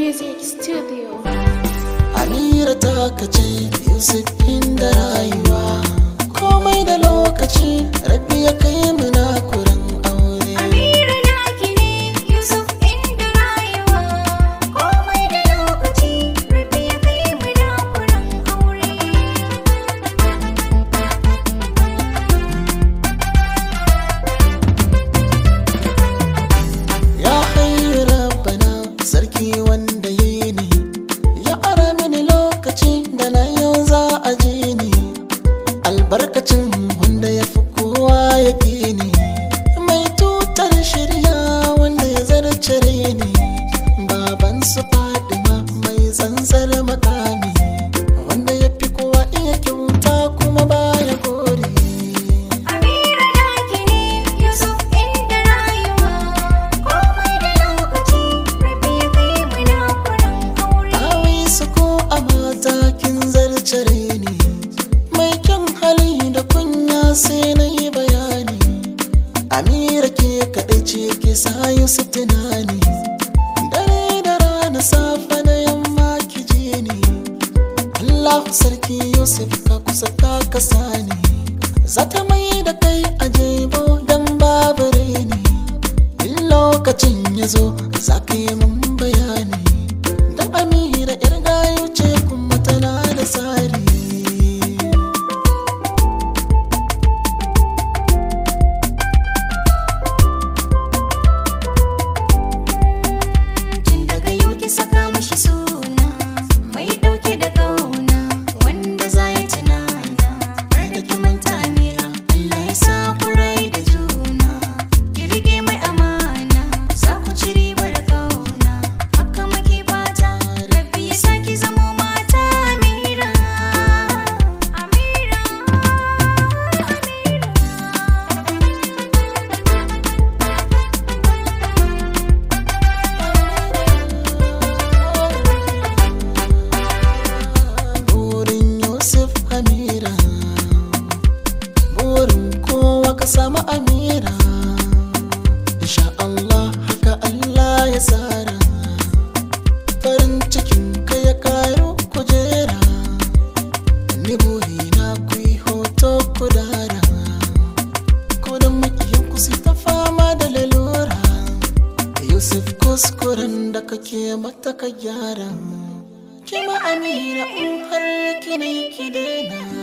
Music Studio. Amira ta kace Yusuf inda rayuwa komai da lokaci rabbi ya kai mu na kurin aure Amira naki ne Yusuf inda rayuwa komai da lokaci Rabbi ya kai mu da kuran aure ya hayyu rabbana sarki wanda ya yi ni ya ara mini lokaci da na yau za a ji ni albarkacin wanda ya fi kowa ya fi ni mai tutar shirya wanda ya zarce ni baban su fadima mai tsantsar makami wanda ya fi kowa iya kyauta kuma baya gori Amira naki ne Yusuf inda rayuwa komai da lokaci Rabbi ya kai mu da kuran aure Awai su ko a mata kin zarcare ni mai kyan hali da kunya sai na yi bayani Amira ke kaɗai ce ke sa Yusuf tunani dare da rana safa da yamma ki ji ni Allahu sarki Yusuf ka kusa ka kasa ni zata mai da kai a jebo dan babu reni in lokacin ya zo za ka yi mun bayani dan amira yar gayu ce kuma tana da tsari Tun daga yau ki saka mashi suna mai dauke da kauna wanda za ya tunana har da ki manta Amira Allah ya sa ku rai da juna ki rike mai amana za ku ci ribar kauna haka muke fata Rabbi ya sa ki zamo mata Amira Amira burin Yusuf Amira burin kowa ka samu Amira insha Allah haka Allah ya tsara farin cikin ka ya karu kujera ni burina ku yi hoto ku dara ko da makiyin ku su ta fama da lalura Yusuf kuskuren da kake mata ka gyara Kima Amira in har kine ki daina